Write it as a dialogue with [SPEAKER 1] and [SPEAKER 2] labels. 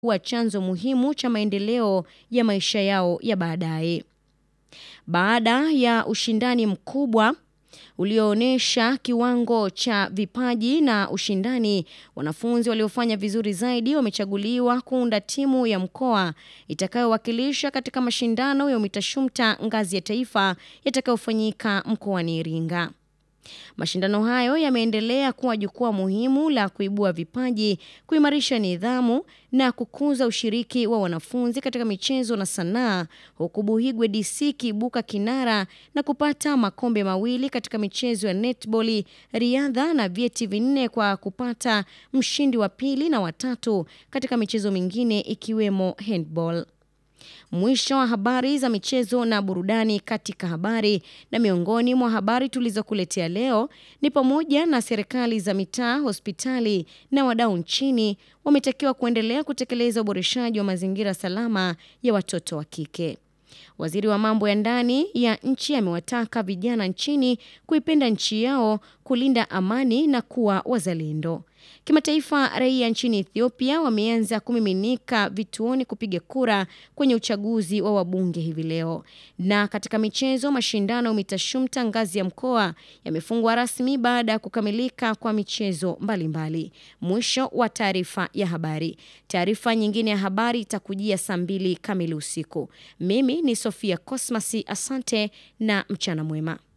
[SPEAKER 1] kuwa chanzo muhimu cha maendeleo ya maisha yao ya baadaye. Baada ya ushindani mkubwa ulioonyesha kiwango cha vipaji na ushindani, wanafunzi waliofanya vizuri zaidi wamechaguliwa kuunda timu ya mkoa itakayowakilisha katika mashindano ya UMITASHUMTA ngazi ya taifa yatakayofanyika mkoani Iringa. Mashindano hayo yameendelea kuwa jukwaa muhimu la kuibua vipaji, kuimarisha nidhamu na kukuza ushiriki wa wanafunzi katika michezo na sanaa, huku Buhigwe DC kiibuka kinara na kupata makombe mawili katika michezo ya netball, riadha na vyeti vinne kwa kupata mshindi wa pili na watatu katika michezo mingine ikiwemo handball. Mwisho wa habari za michezo na burudani katika habari. Na miongoni mwa habari tulizokuletea leo ni pamoja na serikali za mitaa, hospitali na wadau nchini wametakiwa kuendelea kutekeleza uboreshaji wa mazingira salama ya watoto wa kike. Waziri wa mambo ya ndani ya nchi amewataka vijana nchini kuipenda nchi yao, kulinda amani na kuwa wazalendo. Kimataifa, raia nchini Ethiopia wameanza kumiminika vituoni kupiga kura kwenye uchaguzi wa wabunge hivi leo. Na katika michezo, mashindano ya UMITASHUMTA ngazi ya mkoa yamefungwa rasmi baada ya kukamilika kwa michezo mbalimbali. Mwisho wa taarifa ya habari. Taarifa nyingine ya habari itakujia saa mbili kamili usiku. Mimi ni Sofia Cosmas, asante na mchana mwema.